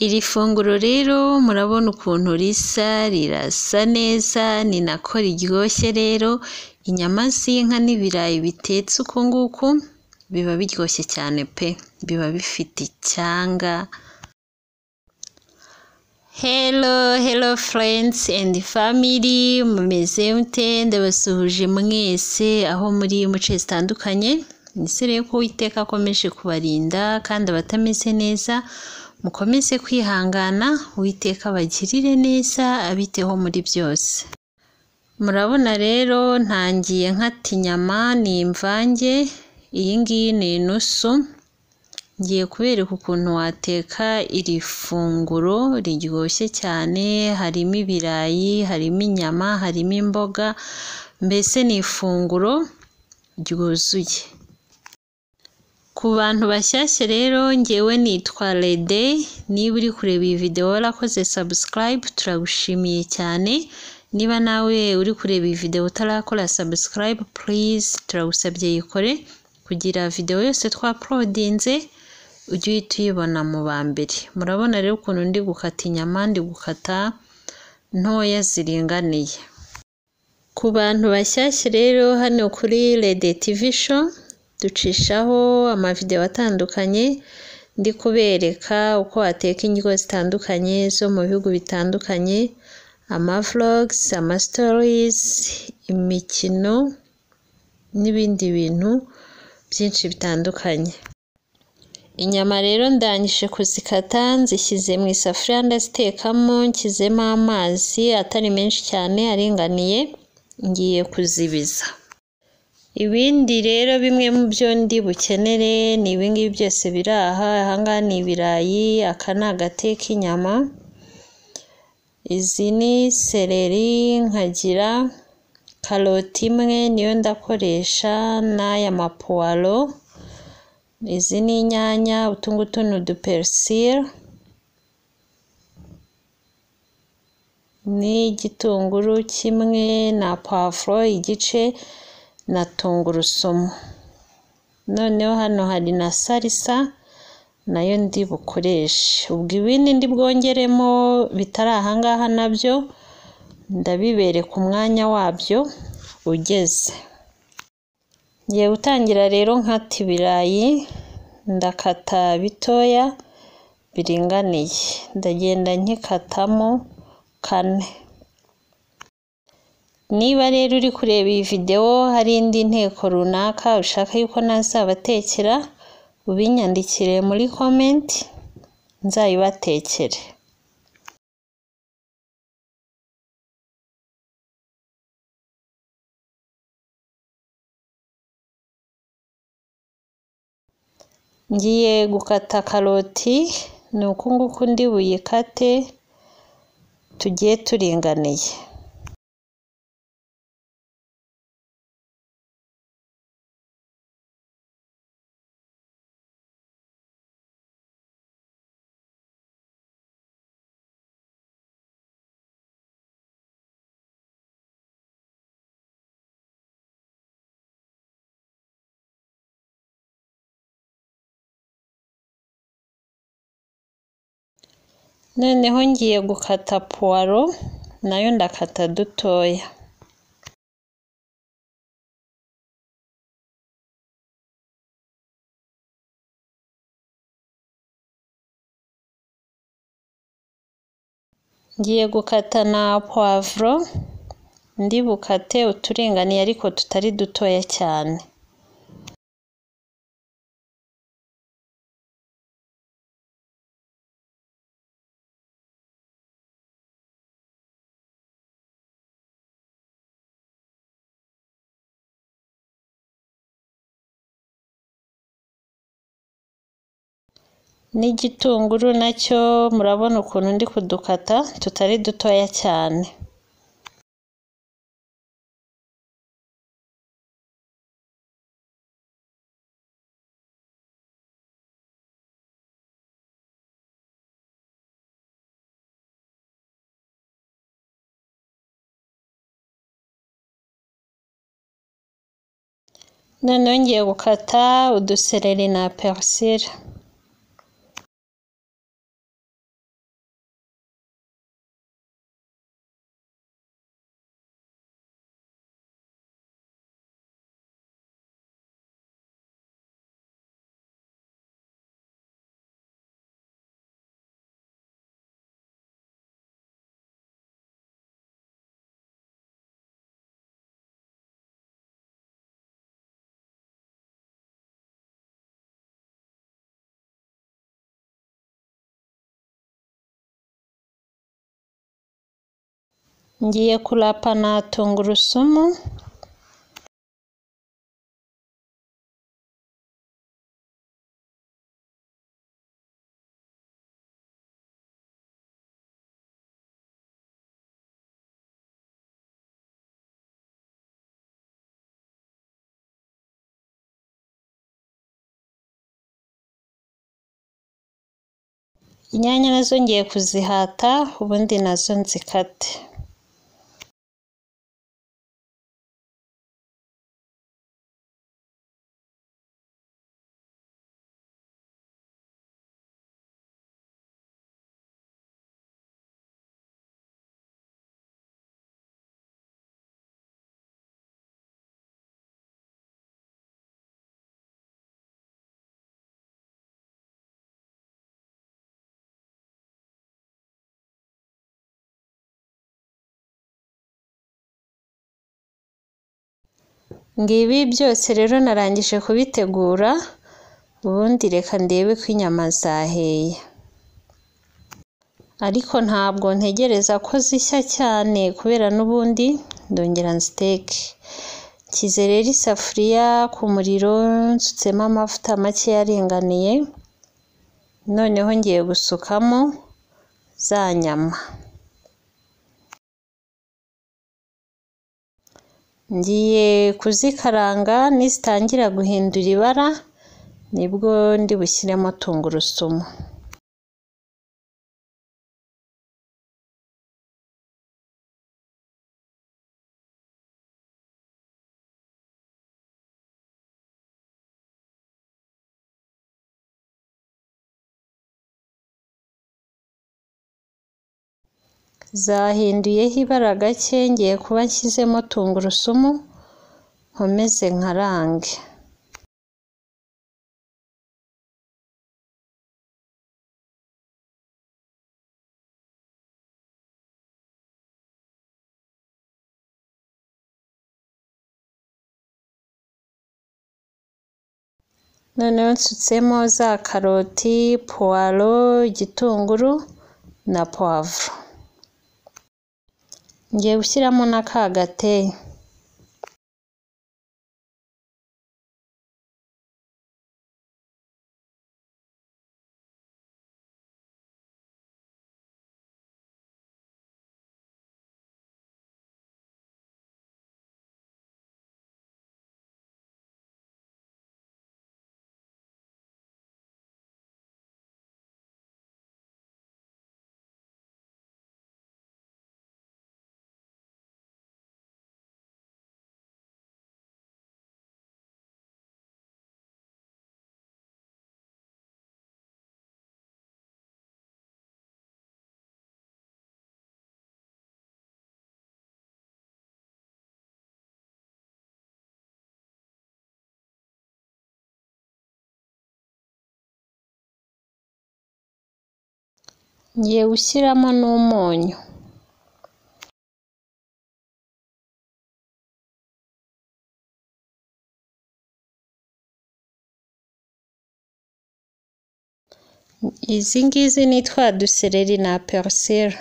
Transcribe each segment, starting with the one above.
Iri funguro rero murabona ukuntu risa, rirasa neza, ni nako riryoshye rero, inyama z'inka n'ibirayi bitetse uku nguku, biba biryoshye cyane pe! Biba bifite icyanga. Hello, hello friends and family, mumeze mute? Ndabasuhuje mwese aho muri mu nce zitandukanye, nizere ko Uwiteka akomeje kubarinda kandi abatameze neza mukomeze kwihangana, Uwiteka abagirire neza, abiteho muri byose. Murabona rero ntangiye nkata inyama, ni imvange, iyi ngiyi ni inusu, ngiye kubereka ukuntu wateka iri funguro riryoshye cyane, harimo ibirayi, harimo inyama, harimo imboga, mbese ni ifunguro ryuzuye. Ku bantu bashyashya rero njyewe nitwa Rede, niba uri kureba iyi video warakoze subscribe, turagushimiye cyane, niba nawe uri kureba iyi video utarakora subscribe please, turagusabye yikore, kugira video yose twapolodinze ujye uhita uyibona mu ba mbere. Murabona rero ukuntu ndi gukata inyama, ndi gukata ntoya ziringaniye. Ku bantu bashyashya rero hano kuri Rede TV show, ducishaho amavideo atandukanye, ndi kubereka uko wateka indyo zitandukanye zo mu bihugu bitandukanye, amavlogs, amastories, imikino n'ibindi bintu byinshi bitandukanye. Inyama rero ndangije kuzikata, nzishyize mu isafuriya ndazitekamo, nshyizemo amazi atari menshi cyane aringaniye, ngiye kuzibiza. Ibindi rero bimwe mu byo ndi bukenere ni ibi ngibi byose biri aha, aha ngaha ni ibirayi, aka ni agate k'inyama, izi ni sereri, nkagira karoti imwe niyo ndakoresha n'aya mapuwaro, izi ni inyanya, utu ngutu ni uduperisile n'igitunguru kimwe na pavuro igice na tungurusumu. Noneho hano hari na salisa nayo ndi bukoreshe. Ubwo ibindi ndi bwongeremo bitari aha ngaha nabyo ndabibereka umwanya wabyo ugeze. Ngiye gutangira rero nkata ibirayi, ndakata bitoya biringaniye, ndagenda nkikatamo kane. Niba rero uri kureba iyi video hari indi nteko runaka ushaka yuko nazabatekera, ubinyandikire muri comment nzayibatekere. Ngiye gukata karoti, ni uku nguku ndi buyikate tugiye turinganiye. noneho ngiye gukata puwaro nayo ndakata dutoya ngiye gukata na puwavuro ndi bukate uturinganiye ariko tutari dutoya cyane n'igitunguru nacyo murabona ukuntu ndi kudukata tutari dutoya cyane noneho ngiye gukata udusereri na perisire ngiye kurapa na tungurusumu inyanya nazo ngiye kuzihata ubundi nazo nzikate ngibi byose rero narangije kubitegura ubundi reka ndebe ko inyama zaheye ariko ntabwo ntegereza ko zishya cyane kubera n'ubundi ndongera nsiteke nshyize rero isafuriya ku muriro nsutsemo amavuta make yaringaniye noneho ngiye gusukamo za nyama ngiye kuzikaranga nizitangira guhindura ibara nibwo ndi bushyiremo tungurusumu zahinduyeho ibara gake ngiye kuba nshyizemo tungurusumu nkomeze nkarange noneho nsutsemo za karoti puwaro igitunguru na puwavuro ngiye gushyiramo na ka gateye ngiye gushyiramo n'umunyu izi ngizi ni twa dusereri na perusera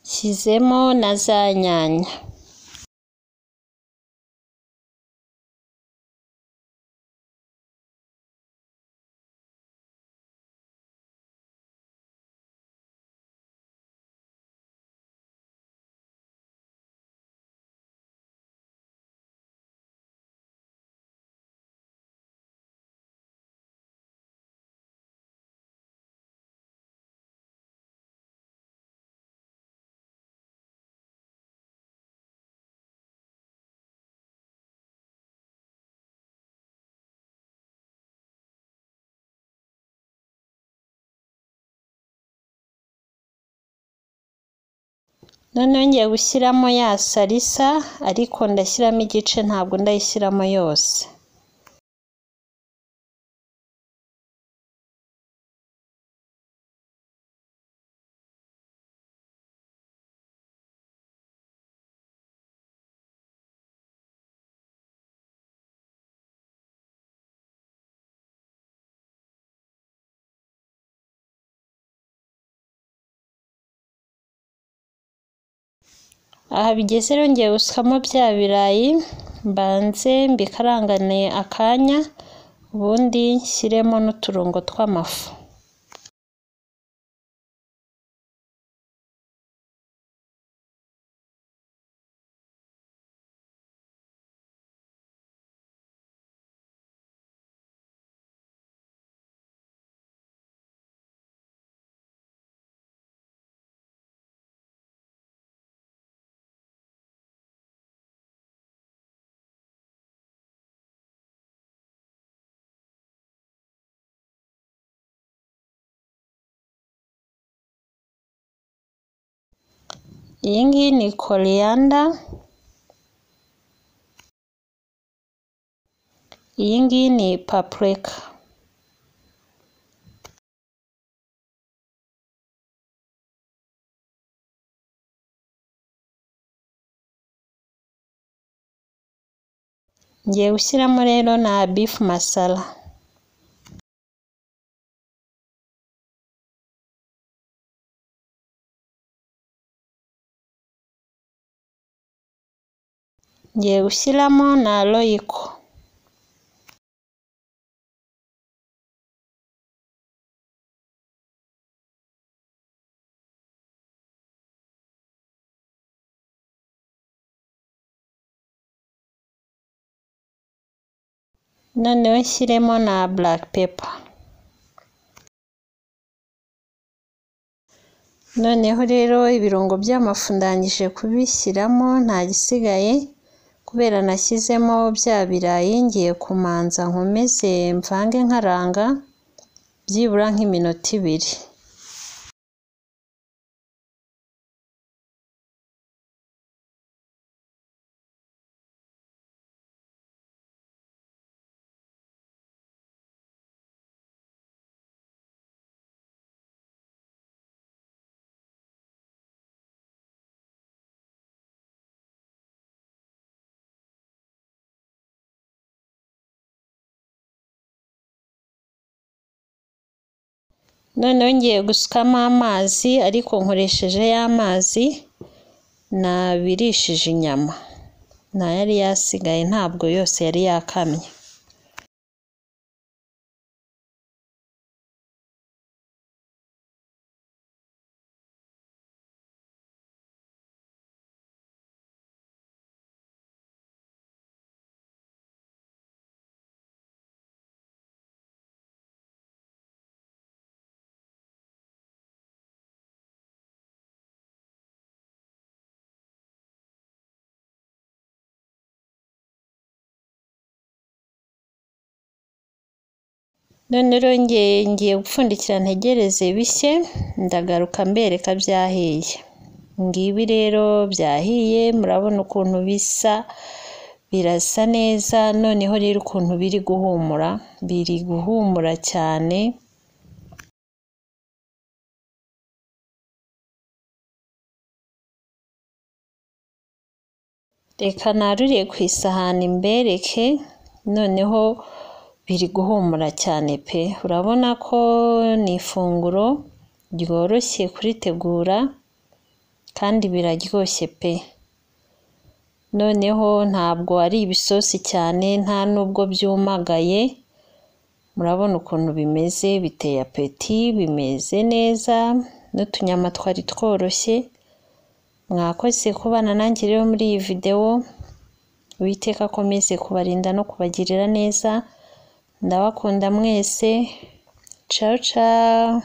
nshyizemo na za nyanya noneho ngiye gushyiramo ya salisa ariko ndashyiramo igice ntabwo ndayishyiramo yose aha bigeze rero ngiye gusukamo bya birayi mbanze mbikarangane akanya ubundi nshyiremo n'uturungo tw'amafu iyi ngiyi ni koreyanda iyi ngiyi ni papurika ngiye gushyiramo rero na bifu masara ngiye gushyiramo na royiko noneho nshyiremo na black pepper noneho rero ibirungo by'amafu ndangije kubishyiramo nta gisigaye kubera nashyizemo bya birayi ngiye kumanza nkomeze mvange nkaranga byibura nk'iminota ibiri noneho ngiye gusukamo amazi ariko nkoresheje ya mazi nabirishije inyama nta yari yasigaye ntabwo yose yari yakamye none rongeye ngiye gupfundikira ntegereze bishye ndagaruka mbereka byahiye ngibi rero byahiye murabona ukuntu bisa birasa neza noneho rero ukuntu biri guhumura biri guhumura cyane reka naruriye ku isahani mbereke noneho biri guhumura cyane pe urabona ko ni ifunguro ryoroshye kuritegura kandi biraryoshye pe noneho ntabwo ari ibisosi cyane nta nubwo byumagaye murabona ukuntu bimeze biteye apeti bimeze neza n'utunyama twari tworoshye mwakoze kubana nanjye rero muri iyi videwo uwiteka akomeze kubarinda no kubagirira neza ndabakunda mwese ciao ciao